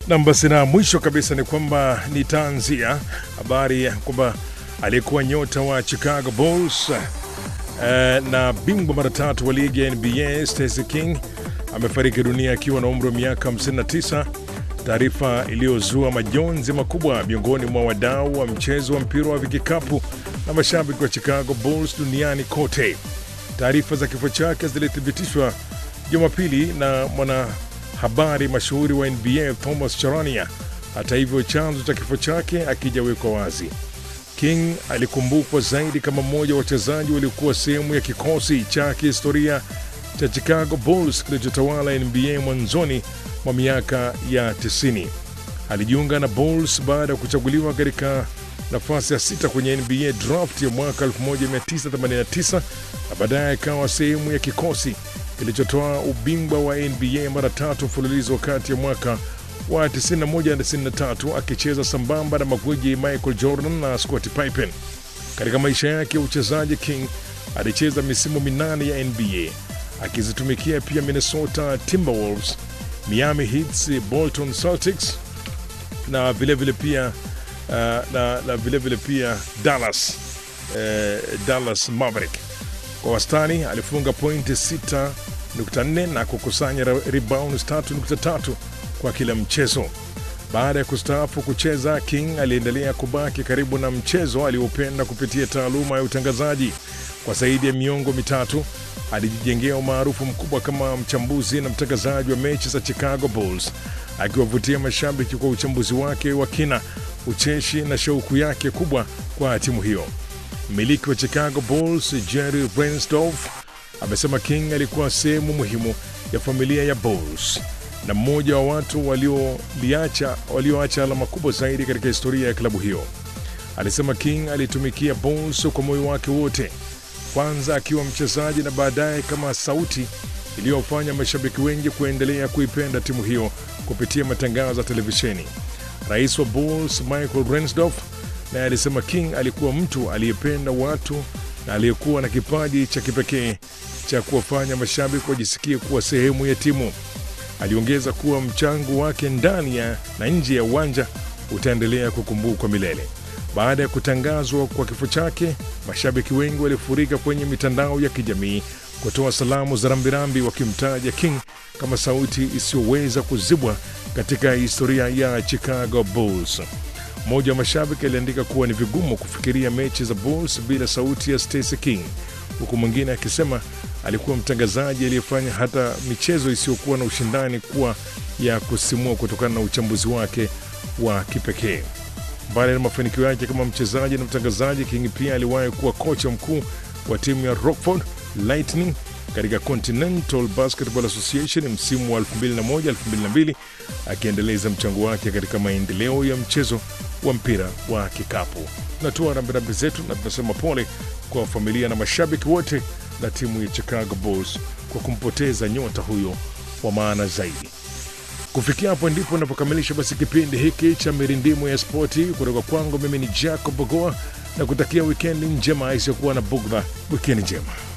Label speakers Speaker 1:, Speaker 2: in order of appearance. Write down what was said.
Speaker 1: Nam, basi na mwisho kabisa ni kwamba nitaanzia habari ya kwamba aliyekuwa nyota wa Chicago Bulls eh, na bingwa mara tatu wa ligi ya NBA Stacey King amefariki dunia akiwa na umri wa miaka 59, taarifa iliyozua majonzi makubwa miongoni mwa wadau wa mchezo wa mpira wa vikikapu na mashabiki wa Chicago Bulls duniani kote. Taarifa za kifo chake zilithibitishwa Jumapili na mwanahabari mashuhuri wa NBA Thomas Charania. Hata hivyo, chanzo cha kifo chake akijawekwa wazi. King alikumbukwa zaidi kama mmoja wa wachezaji waliokuwa sehemu ya kikosi cha kihistoria cha Chicago Bulls kilichotawala NBA mwanzoni mwa miaka ya 90. Alijiunga na Bulls baada ya kuchaguliwa katika nafasi ya sita kwenye NBA draft ya mwaka 1989 na baadaye akawa sehemu ya kikosi kilichotoa ubingwa wa NBA mara tatu mfululizo kati ya mwaka wa 91 na 93 akicheza sambamba na magwiji Michael Jordan na Scottie Pippen. Katika maisha yake ya uchezaji, King alicheza misimu minane ya NBA akizitumikia pia Minnesota Timberwolves, Miami Heat, Bolton Celtics na vilevile vile pia uh, na, na vilevile vile pia Dallas, eh, Dallas Maverick. Kwa wastani alifunga pointi 6.4 na kukusanya rebounds 3.3 kwa kila mchezo. Baada ya kustaafu kucheza, King aliendelea kubaki karibu na mchezo aliopenda kupitia taaluma ya utangazaji. Kwa zaidi ya miongo mitatu alijijengea umaarufu mkubwa kama mchambuzi na mtangazaji wa mechi za Chicago Bulls, akiwavutia mashabiki kwa uchambuzi wake wa kina, ucheshi na shauku yake kubwa kwa timu hiyo. Mmiliki wa Chicago Bulls Jerry Reinsdorf amesema King alikuwa sehemu muhimu ya familia ya Bulls na mmoja wa watu walioacha walio alama kubwa zaidi katika historia ya klabu hiyo. Alisema King alitumikia Bulls kwa moyo wake wote, kwanza akiwa mchezaji na baadaye kama sauti iliyofanya mashabiki wengi kuendelea kuipenda timu hiyo kupitia matangazo ya televisheni. Rais wa Bulls Michael Reinsdorf naye alisema King alikuwa mtu aliyependa watu na aliyekuwa na kipaji cha kipekee cha kuwafanya mashabiki wajisikie kuwa sehemu ya timu. Aliongeza kuwa mchango wake ndani ya na nje ya uwanja utaendelea kukumbukwa milele. Baada ya kutangazwa kwa kifo chake, mashabiki wengi walifurika kwenye mitandao ya kijamii kutoa salamu za rambirambi, wakimtaja King kama sauti isiyoweza kuzibwa katika historia ya Chicago Bulls. Mmoja wa mashabiki aliandika kuwa ni vigumu kufikiria mechi za Bulls bila sauti ya Stacey King, huku mwingine akisema alikuwa mtangazaji aliyefanya hata michezo isiyokuwa na ushindani kuwa ya kusimua kutokana na uchambuzi wake wa kipekee. Mbali na mafanikio yake kama mchezaji na mtangazaji, King pia aliwahi kuwa kocha mkuu wa timu ya Rockford Lightning katika Continental Basketball Association msimu wa 2001-2002 akiendeleza mchango wake katika maendeleo ya mchezo wa mpira wa kikapu. Tunatoa rambirambi zetu na tunasema pole kwa familia na mashabiki wote na timu ya Chicago Bulls kwa kumpoteza nyota huyo wa maana zaidi. Kufikia hapo ndipo napokamilisha basi kipindi hiki cha mirindimo ya spoti kutoka kwangu. Mimi ni Jacob Bogoa na kutakia wikendi njema isiyokuwa na bugdha. Wikendi njema.